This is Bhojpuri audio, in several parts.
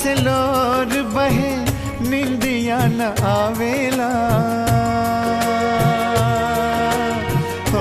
से लोर बहे निंदिया न आवेला हो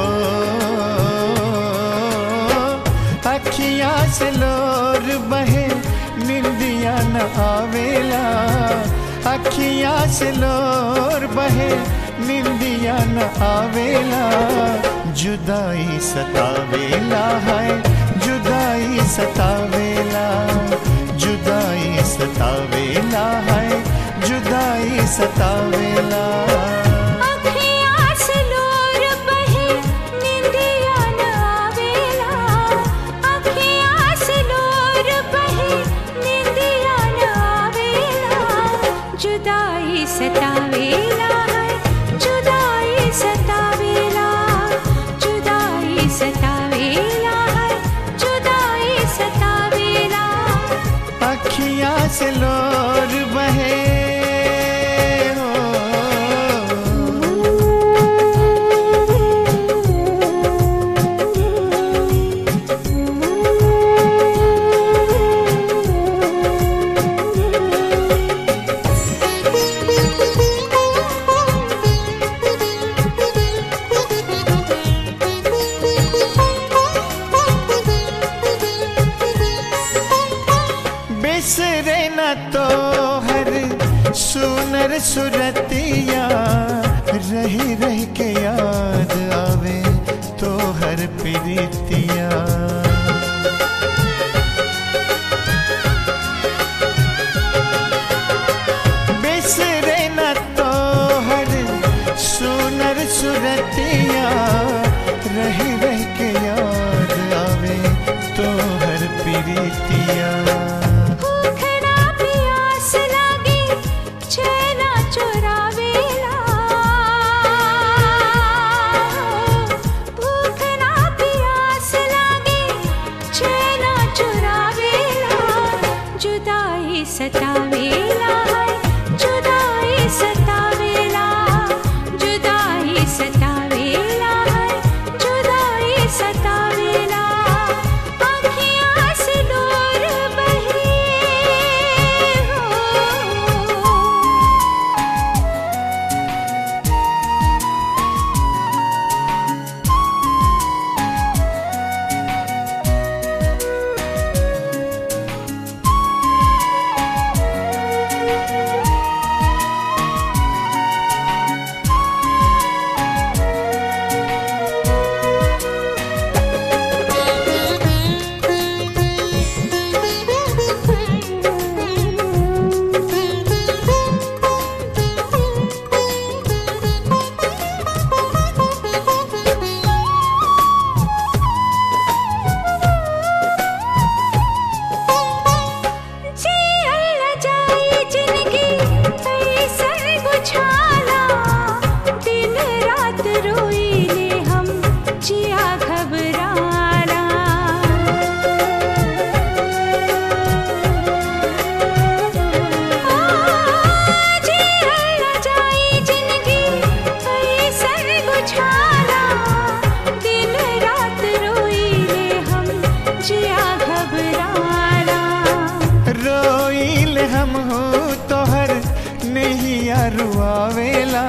अखिया से लोर बहे निंदिया न आवेला अखिया से लोर बहे निंदिया न आवेला जुदाई सतावेला है जुदाई सतावेला जुदाई सतावेला है जुदाई सतावेला अखियाँ से लोर बहे निंदिया न आवेला अखियाँ से लोर बहे निंदिया न आवेला जुदाई सतावेला है जुदाई सतावेला जुदाई सतावेला है जुदाई सतावेला अखिया से लोर बहे हो बिसरे न तो हर सुनर सुरतिया रही रह के याद आवे तो हर प्रीतिया बिसरे न तो हर सुनर सुरतिया रही रह के याद आवे तो हर प्रीतिया भूखना प्यास लागे चैना चुरावेला भूखना प्यास लागे चैना चुरावेला जुदाई सतावेला है जुदाई सतावेला जुदाई सतावेला है जुदाई सतावेला अखियाँ से दूर बहे हो जी अल्लाह जाए जिनकी कैसन बुझाला दिन रात रोइले हम जिया घबराना जी अल्लाह जाए जिनकी कैसन बुझाला दिन रात रोइले हम जिया घबराना रोइल हम हो तोहर नैया रुआवेला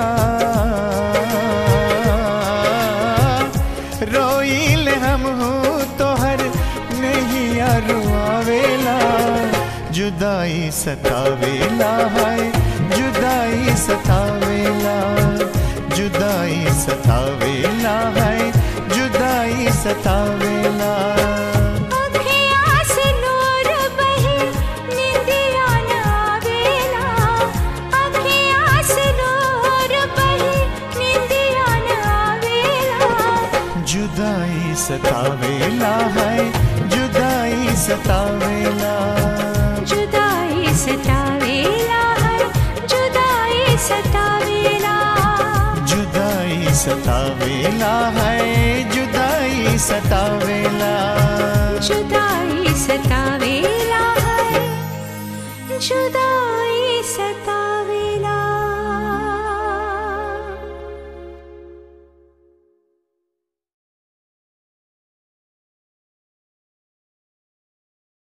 रोइल हम हो तोहर नैया रुआवेला जुदाई सतावेला है जुदाई सतावेला जुदाई सतावेला है जुदाई सतावेला अखियाँ से नूर बहे निंदिया न आवेला अखियाँ से नूर बहे निंदिया न आवेला जुदाई सतावेला है जुदाई सतावेला जुदाई सतावेला है जुदाई सतावेला जुदाई सतावेला है जुदाई सतावेला जुदाई सतावेला है जुदाई